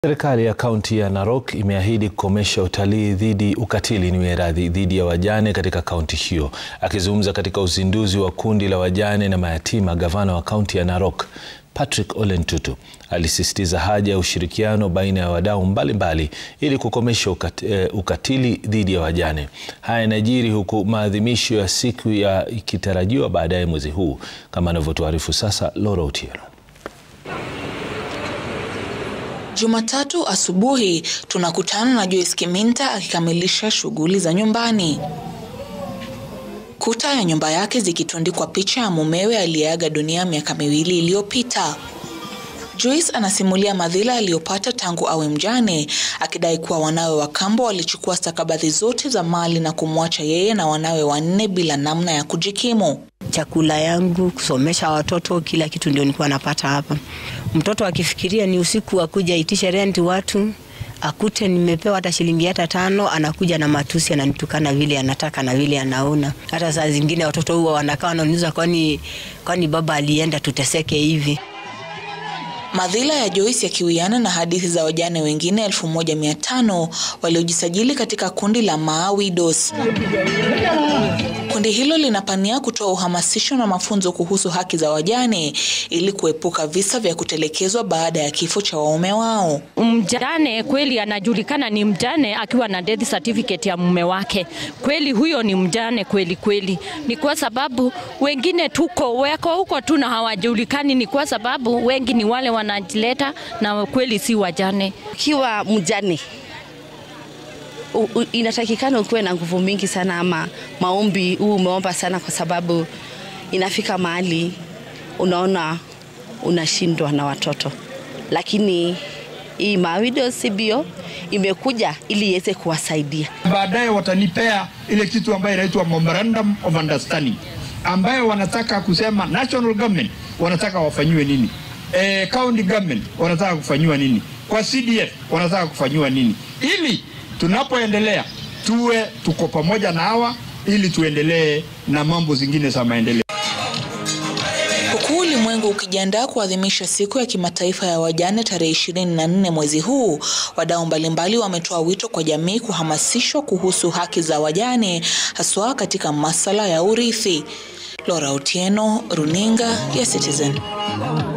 Serikali ya kaunti ya Narok imeahidi kukomesha utalii dhidi ukatili ni radhi dhidi ya wajane katika kaunti hiyo. Akizungumza katika uzinduzi wa kundi la wajane na mayatima, gavana wa kaunti ya Narok Patrick Ole Ntutu alisisitiza haja ya ushirikiano baina ya wadau mbalimbali ili kukomesha ukatili dhidi ya wajane. Haya yanajiri huku maadhimisho ya siku ya ikitarajiwa baadaye mwezi huu, kama anavyotuarifu sasa Laura Otieno. Jumatatu asubuhi tunakutana na Joyce Kiminta akikamilisha shughuli za nyumbani. Kuta ya nyumba yake zikitundikwa picha ya mumewe aliyeaga dunia miaka miwili iliyopita. Joyce anasimulia madhila aliyopata tangu awe mjane, akidai kuwa wanawe wa kambo walichukua stakabadhi zote za mali na kumwacha yeye na wanawe wanne bila namna ya kujikimu. Chakula yangu, kusomesha watoto, kila kitu ndio nilikuwa napata hapa. Mtoto akifikiria ni usiku akuja itishe renti watu akute nimepewa hata shilingi hata tano, anakuja na matusi, ananitukana vile anataka na vile anaona. Hata saa zingine watoto huwa wanakaa wananiuliza, kwani kwani baba alienda tuteseke hivi? Madhila ya Joyce yakiwiana na hadithi za wajane wengine 1500 waliojisajili katika kundi la Maa Widows. Kundi hilo linapania kutoa uhamasisho na mafunzo kuhusu haki za wajane ili kuepuka visa vya kutelekezwa baada ya kifo cha waume wao. Mjane kweli anajulikana ni mjane akiwa na death certificate ya mume wake. Kweli huyo ni mjane kweli kweli. Ni kwa sababu wengine tuko weko huko tu na hawajulikani, ni kwa sababu wengi ni wale wanajileta na kweli si wajane. Ukiwa mjane U, u, inatakikana ukuwe na nguvu mingi sana, ama maombi huu umeomba sana, kwa sababu inafika mahali unaona unashindwa na watoto, lakini hii Mawidows CBO imekuja ili iweze kuwasaidia. Baadaye watanipea ile kitu ambayo inaitwa memorandum of understanding, ambayo wanataka kusema national government wanataka wafanyiwe nini, e, county government wanataka kufanyiwa nini, kwa CDF wanataka kufanyiwa nini, ili tunapoendelea tuwe tuko pamoja na hawa ili tuendelee na mambo zingine za maendeleo. Huku ulimwengu ukijiandaa kuadhimisha siku ya kimataifa ya wajane tarehe 24 mwezi huu, wadau mbalimbali wametoa wito kwa jamii kuhamasishwa kuhusu haki za wajane haswa katika masuala ya urithi. Laura Otieno, Runinga ya Citizen.